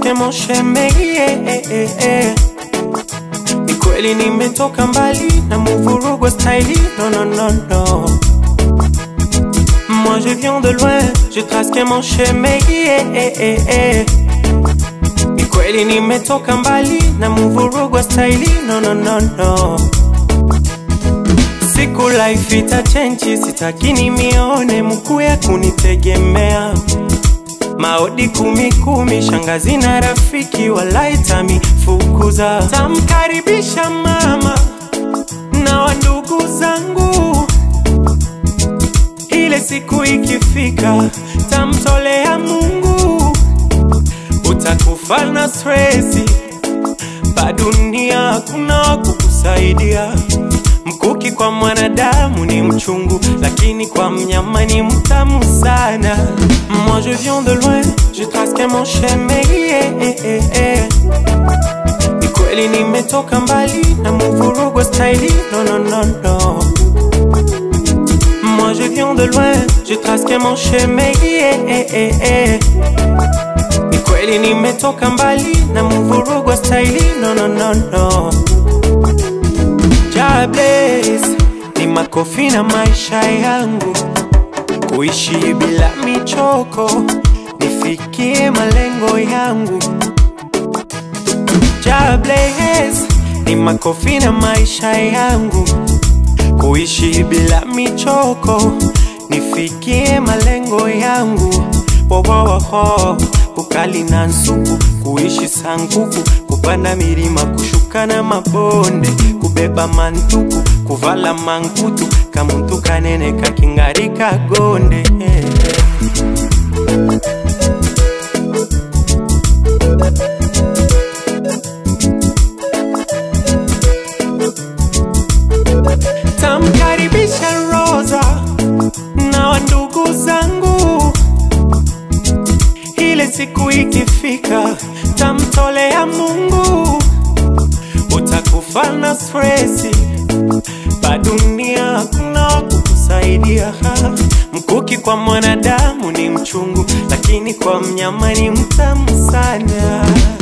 presque mon shemegi eh, eh, eh, eh. Ni kweli nimetoka mbali na muvurugwa staili no, no, no, no. Moi je viens de loin, je trace que mon chemin eh, eh, eh, eh. Ni kweli nimetoka mbali na muvurugwa staili no, no, no, no. Siku life itachenji, sitaki nimione mkuu ya kunitegemea maodi kumi kumi, shangazi na rafiki walaitami fukuza, tamkaribisha mama na wandugu zangu ile siku ikifika, tamtolea Mungu, utakufa na stresi, pa dunia hakuna wa kukusaidia. Mkuki kwa mwanadamu ni mchungu, lakini kwa mnyama ni mtamu sana. Moi je viens de loin, je trace que mon chemin eh, eh, eh, eh. Ni kweli nimetoka mbali na muvurugwa staili no, no, no, no. Moi je viens de loin, je trace que mon chemin eh, eh, eh, eh. Ni kweli nimetoka mbali na muvurugwa staili no, no, no, no. Jobless ni makofi na maisha yangu, kuishi bila michoko, nifikie malengo yangu. Jobless ni makofi na maisha yangu, kuishi bila michoko, nifikie malengo yangu. Wowoho, ukali na nsuku, kuishi sanguku, kupanda milima, kushuka na mabonde, kubeba mantuku, kuvala mankutu, kamuntu kanene kakingarika gonde tamkaribisha Rosa na wandugu zangu ile siku ikifika, tamtolea Mungu, utakufa na stresi, pa dunia hakuna wa kukusaidia. Mkuki kwa mwanadamu ni mchungu, lakini kwa mnyama ni mtamu sana.